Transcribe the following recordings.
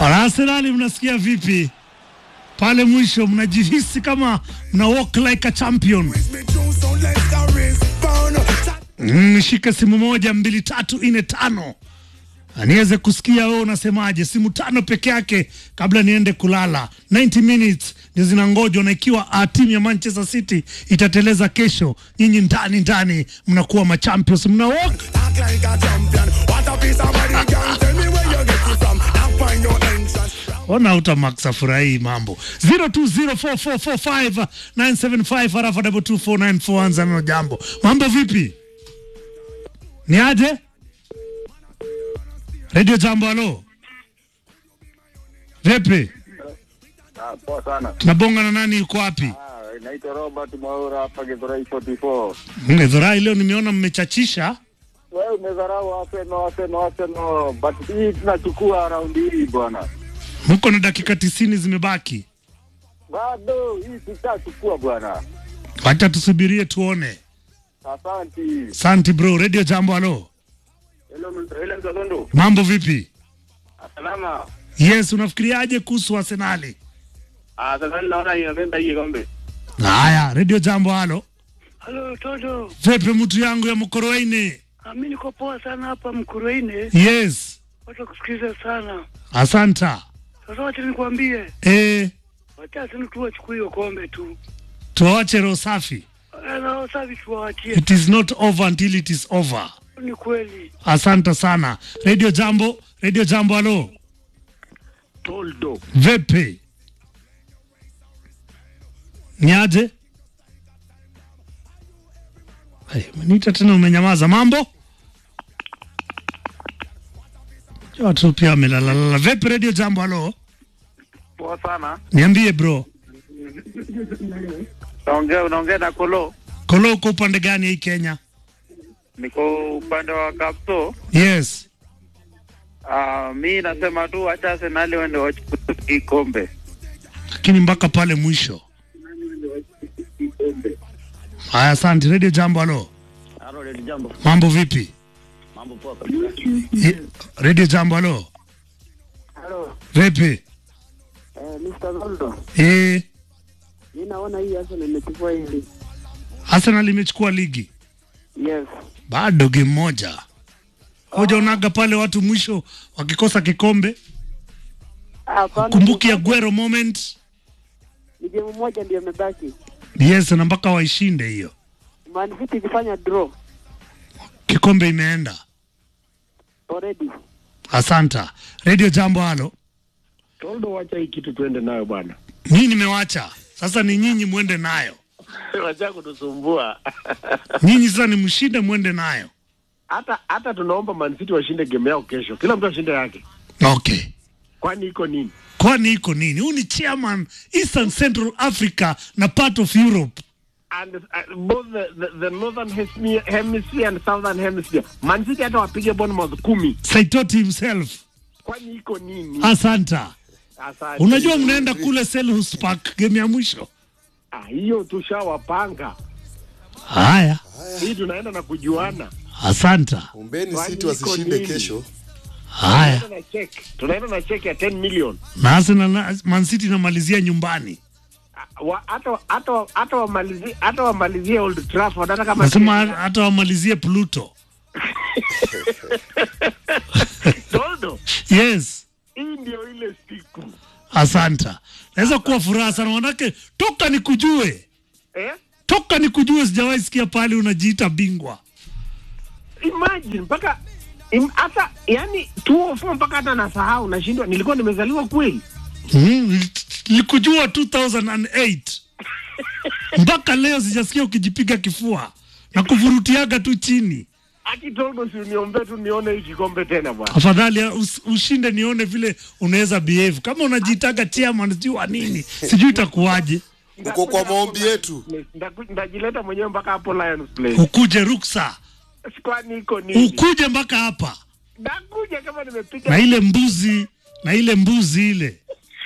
Arsenali mnasikia vipi? Pale mwisho mnajihisi kama mna walk like a champion. Mm, shika simu moja mbili tatu nne tano niweze kusikia wewe unasemaje. Simu tano peke yake kabla niende kulala. 90 minutes ndio zinangojwa, na ikiwa uh, timu ya Manchester City itateleza kesho, nyinyi ndani ndani mnakuwa machampions, mna walk Ona utamax afurahii mambo 0204445975 harafa double 2494 anza neno jambo. Mambo vipi? Ni aje? Radio Jambo, halo. Vipi? Ah, poa sana. Tunabonga na nani yuko wapi? Ah, naitwa Robert Mwaura hapa Githurai 44. Ngedhorai leo nimeona mmechachisha. Wewe umedharau Arsenal, Arsenal, Arsenal, but hii tunachukua raundi hii bwana. Mko na dakika tisini zimebaki. Bado hii tutachukua bwana. Wacha tusubirie tuone. Asante. Asante bro. Radio Jambo, halo. Hello, hello Mzalendo. Mambo vipi? Salama. Yes, unafikiriaje kuhusu Arsenali? Ah, sasa naona inabeba hii kombe. Haya, Radio Jambo, halo. Halo Toto, Vipi mtu yangu ya Mkoroini? Ah, mi niko poa sana hapa Mkuruine, Yes. watu kusikiliza sana. Asanta. Sasa wacha nikwambie, Eh, wacha sini tu wachukue hiyo kombe tu, tuache roho safi. Eh, na safi tuwaachie. It is not over until it is over. Ni kweli. Asante sana. Radio Jambo, Radio Jambo, halo. Toldo. Vipi? Niaje? Hey, umeniita tena umenyamaza. Mambo? Watu pia wamelalalala. Vipi Radio Jambo, halo? Poa sana. Niambie bro. Naongea unaongea na Kolo. Kolo uko upande gani hii Kenya? Niko upande wa Kapso. Yes. Ah, mi nasema tu acha Arsenal wende wachukue hii kombe. Lakini mpaka pale mwisho. Haya, asante. Radio Jambo, halo. Halo, Lady Jambo. Mambo vipi? Mambo poa kabisa. Ye- Radio Jambo, halo. Halo, Vipi? eh, Mr. Zoldo. Eh, Mi naona hii Arsenal imechukua hili. Arsenal imechukua ligi. Yes. Bado game moja. Hoja unaga pale watu mwisho wakikosa kikombe. Hapana. Kumbuki Aguero moment. Ni game moja ndio imebaki. Yes, na mpaka waishinde hiyo. Man City ikifanya draw Kikombe imeenda. already. Asanta. Radio Jambo, halo. Toldo, wacha hii kitu tuende nayo bwana, Mimi nimewacha. Sasa ni nyinyi mwende nayo. wacha kutusumbua. Nyinyi sasa ni mshinde mwende nayo. hata hata tunaomba Man City washinde game yao kesho, kila mtu ashinde yake, Okay. kwani iko nini? Kwani iko nini? Huyu ni chairman Eastern Central Africa na part of Europe. And uh, both the, the, the northern hemisphere, hemisphere and southern hemisphere, Man City hata wapige Bournemouth kumi, Saitoti himself. kwani iko nini? Asanta. Asante. Unajua mnaenda kule Selhurst Park game ya mwisho. Ah, hiyo tushawapanga, Haya. hii tunaenda na kujuana, Asanta. Ombeni Kwani City iko wasishinde nini? kesho. Haya. tunaenda na check, tunaenda na check ya 10 million. Na Arsenal na Man City inamalizia nyumbani. Ah, wa- hata hata hata wamalizie hata wamalizie Old Trafford hata kama Nasema hata wamalizie Pluto. Toldo, Yes. hii ndio ile siku Asanta. Naweza kuwa furaha sana manake toka nikujue. eh? Toka nikujue sijawahi sikia pale unajiita bingwa. imagine mpaka im- hata yani 204 mpaka hata nasahau nashindwa nilikuwa nimezaliwa kweli Mm, nilikujua 2008 mpaka leo sijasikia ukijipiga kifua na kuvurutiaga tu chini. ati toldo si uniombee tu nione hii kikombe tena bwana Afadhali us, ushinde nione vile unaweza behave. Kama unajiitaga chairman sijui wa nini, sijui itakuwaje. Uko kwa maombi yetu. Ndaku- ndajileta mwenyewe mpaka hapo Lions Play Ukuje ruksa, kwani iko nini ukuje mpaka hapa ndakuja kama nimepiga na ile mbuzi na ile mbuzi ile.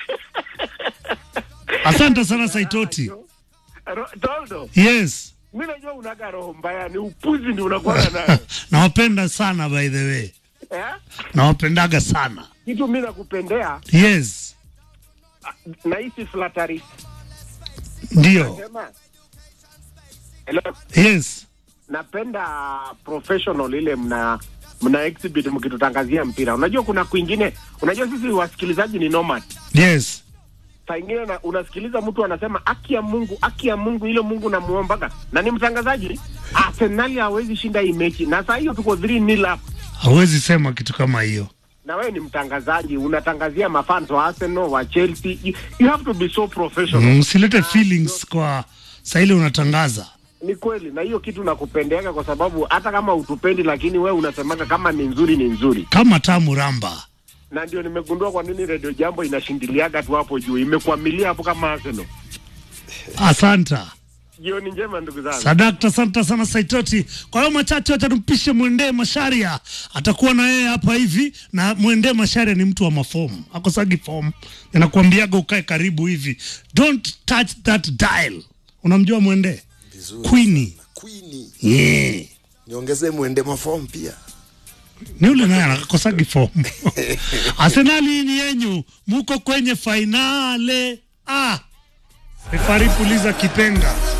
Asante sana Saitoti. Ro- toldo Yes, mi najua unaga roho mbaya ni upuzi ndi unakuwaga nayo nawapenda sana by the way. eh? nawapendaga sana Kitu mimi nakupendea yes nahisi flattery. ndio Sema. Hello. yes napenda professional ile mna mna exhibit mkitutangazia mpira. Unajua kuna kwingine, unajua sisi wasikilizaji ni nomad. yes Saa ingine na, unasikiliza mtu anasema haki ya Mungu, haki ya Mungu, ile Mungu namuombaga, na ni mtangazaji. Arsenal hawezi shinda hii mechi, na saa hiyo tuko 3 nil up, hawezi sema kitu kama hiyo na wewe ni mtangazaji, unatangazia mafans wa Arsenal wa Chelsea. You, you have to be so professional. Mm, usilete feelings kwa saili unatangaza Ni kweli, na hiyo kitu nakupendeaga kwa sababu hata kama utupendi, lakini wewe unasemaga kama ni nzuri ni nzuri. kama tamu ramba na ndio nimegundua kwa nini redio jambo inashindiliaga tu hapo juu, imekwamilia hapo kama Arsenal. asanta Jioni njema ndugu zangu. sadakta asante sana saitoti kwa hiyo machache wacha tumpishe mwendee masharia atakuwa na yeye hapa hivi na mwendee masharia ni mtu wa mafomu akosagi fomu anakuambiaga ukae karibu hivi don't touch that dial unamjua mwendee Vizuri. Queenie. Queenie. yeah. Niongezee mwende mafomu pia. ni ule naye anakosagi fomu arsenali ni yenyu muko kwenye fainale ah. refari puliza kipenga